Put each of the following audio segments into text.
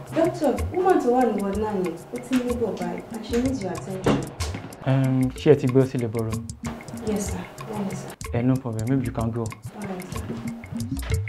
Doctor, woman tó wà ní ward náà yẹn, ó ti ń labour báyìí and she needs your attention. Um, ṣé ẹ ti gbé sí labour room? Yes, sir. Yes, sir. Eh, no problem. Maybe you can go. All right, sir.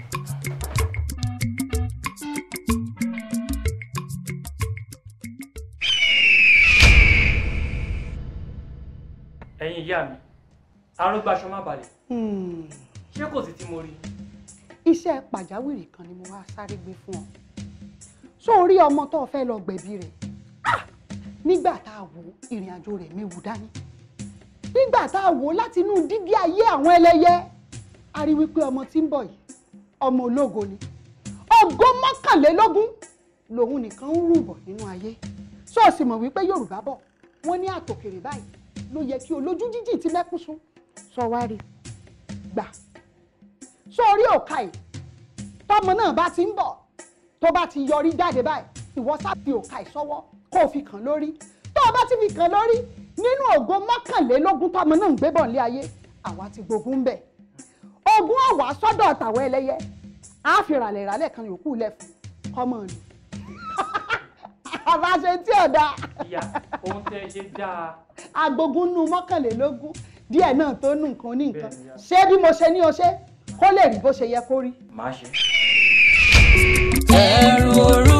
ẹ̀yin ìyá mi àrùn gbaṣọ má balẹ̀ Hmm. ṣé kò sí tí mo rí iṣẹ́ pàjáwìrì kan ni mo wá sáré gbé fún ọ sórí ọmọ tó o fẹ́ lọ gbẹ̀bí rẹ̀ Ah! nígbà tá a wò ìrìn àjò rẹ̀ méwu dání nígbà tá a wò láti inú dígí ayé àwọn ẹlẹ́yẹ a rí wípé ọmọ tí ń bọ̀ yìí ọmọ ológo ni ògo mọ́kànlélógún lòun nìkan ń rúbọ̀ nínú ayé ṣọ́ọ̀ṣì mọ̀ wípé yorùbá bọ̀ wọ́n ní àtòkèrè báyìí ló yẹ kí olójú jíjì ti mẹ́kún sún sọ wá rí gbà sórí òka yìí tọmọ náà bá ti ń bọ̀ tó bá ti yọrí jáde báyìí ìwọ sábì òka yìí sọ́wọ́ kó o fi kàn lórí tó o bá ti fi kàn lórí nínú ògo mọ́kànlélógún tọmọ náà ń gbé bọ̀ nílé ayé àwa ti gbógun ń bẹ̀ ogún ọ̀wá sọ́dọ̀ tàwọn ẹlẹ́yẹ á fi ràlẹ̀ ràlẹ̀ kan yòókù lẹ̀ fún kọ́mọ nù àbáṣe tí ò dáa ìyá ohun tẹ́ ẹ ṣe dáa agbógun nù mọ́kànlélógún díẹ̀ náà tó nù nǹkan ní nǹkan Bẹ́ẹ̀ni, ìyá. ṣé bí mo ṣe ní o ṣe kó lè rí bó ṣe yẹ kó rí. màá ṣe. ẹ̀rù òru